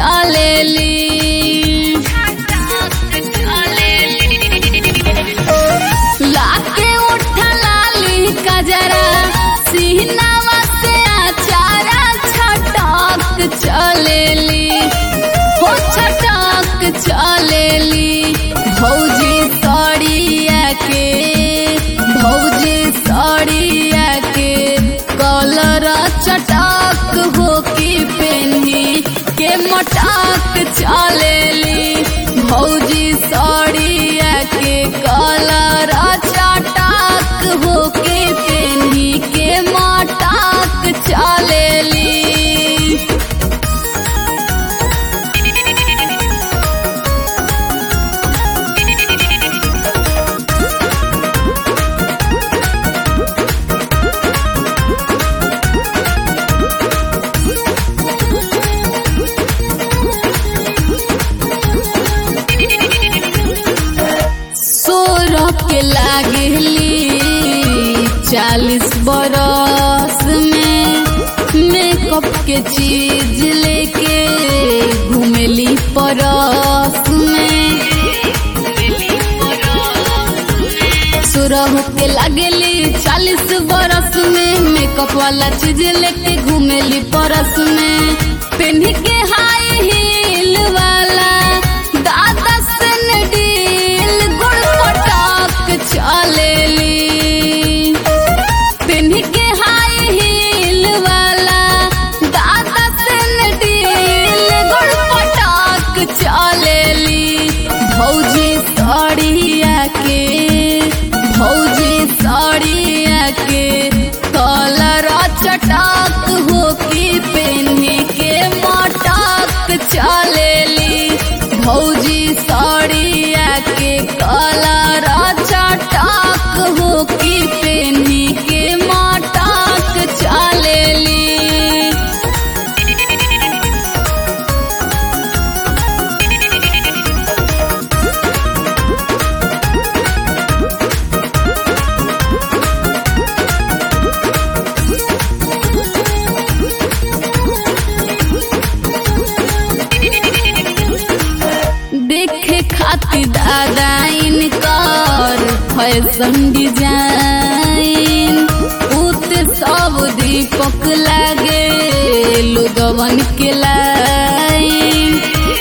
चलेली लाके उठा लाली कजरा सीनावा से आचारा छटक चलेली हो छटक चलेली भौजी सड़िया के भौजी सड़िया के कलर चटक हो की पेन्ही के मटक चलेली भौजी सड़िया के कलर चटक हो के पेन्ही के मटक चलेली सोरह के लागली चालीस बरस में मेकअप के चीज लेके घूमेली परस में सोरह के लागली चालीस बरस में मेकअप वाला चीज लेके घूमेली परस में पेन्ह के हाई हील वाला दादा सनडील गुड़ पटाक चलेली पेन्ह के हाई हील वाला दादा सनडील गुड़ पटाक चलेली भौजी सड़िया के भौजी सड़िया के कलर चटाक हो की पेन्ही के मटक चलेली भौजी सड़िया के कलर चटाक हो की पेन्ही के मटक चलेली देखे खातिर दादा इनकर फैशन डिजाइन उत सब दीपक लागे लोगवन के लाइन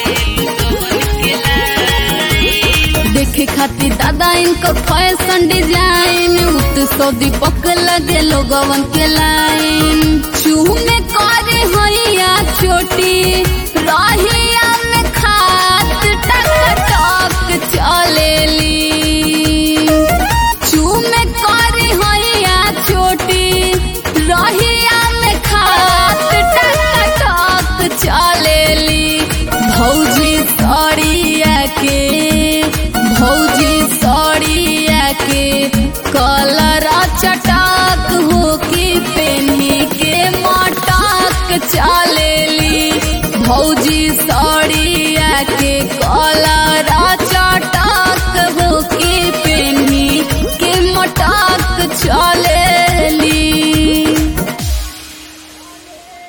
देखे खातिर दादा इनकर फैशन डिजाइन उत सब दीपक लगे लोगवन के लाइन चूमे करे हैया छोटी रहिया में खात टक टक चलेली चूमे करे हैया छोटी रहिया में खात टक टक चलेली भौजी सड़िया के भौजी सड़िया के कलर चटाक हो की पेन्ही के मटक चलेली भौजी सड़िया